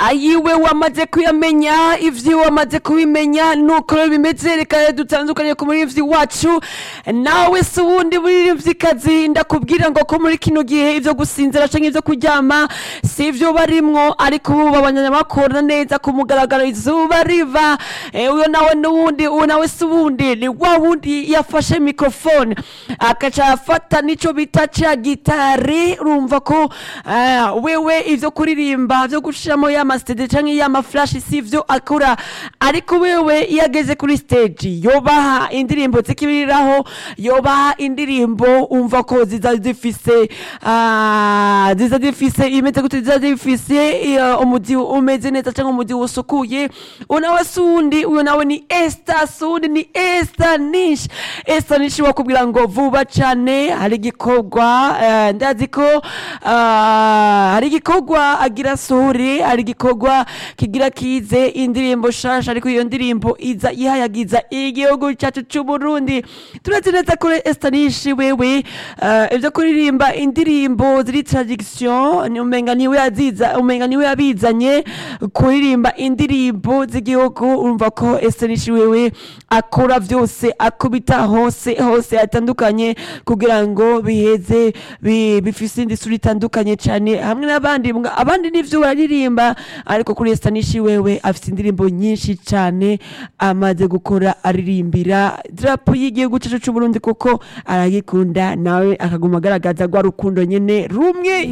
ayiwe wamaze kuyamenya ivyo wamaze kubimenya nuko rero bimeze reka dutandukanye ku murivyi wacu nawe se uwundi muririmvyikazi ndakubwira ngo ko muri kino gihe ivyo gusinzira canke ivyo kuryama si ivyo barimwo ariko ubu abanyamakuru neza ku mugaragaro izuba riva Eh, uyo nawe n'uwundi uwo nawe si uwundi ni wa wundi yafashe mikrofone akaca afata nico bita ca gitari urumva ko ah, wewe ivyo kuririmba vyo gushiramo y'ama stage canke y'ama flash si ivyo akora ariko wewe iyo ageze kuri stage yobaha indirimbo zikibiriraho yobaha indirimbo umva ko ziza zifise ah, ziza zifise imeze gute ziza zifise eh, umuzi umeze neza canke umuzi usukuye uwo nawe si uwundi uyo nawe ni Esther si uwundi ni Esther Nish Esther Nish wakubwira ngo vuba cane hari igikorwa eh, ndazi ko ah, hari igikorwa agira suri hari igikorwa kigira kize indirimbo shasha ariko iyo ndirimbo iza ihayagiza igihugu cyacu c'uburundi turazi neza ko Esther Nish wewe eh, ivyo kuririmba indirimbo ziri tradiction ni umenga niwe yaziza umenga niwe yabizanye kuririmba indirimbo z'igihugu urumva ko Esther Nish wewe akora vyose akubita hose hose atandukanye kugira ngo biheze bi- bifise indi sura itandukanye cane hamwe n'abandi mga- abandi nivyo bararirimba ariko kuri Esther Nish wewe afise indirimbo nyinshi cane amaze gukora aririmbira drapo y'igihugu cacu c'Uburundi kuko aragikunda nawe akaguma agaragaza rwa rukundo nyene rumwe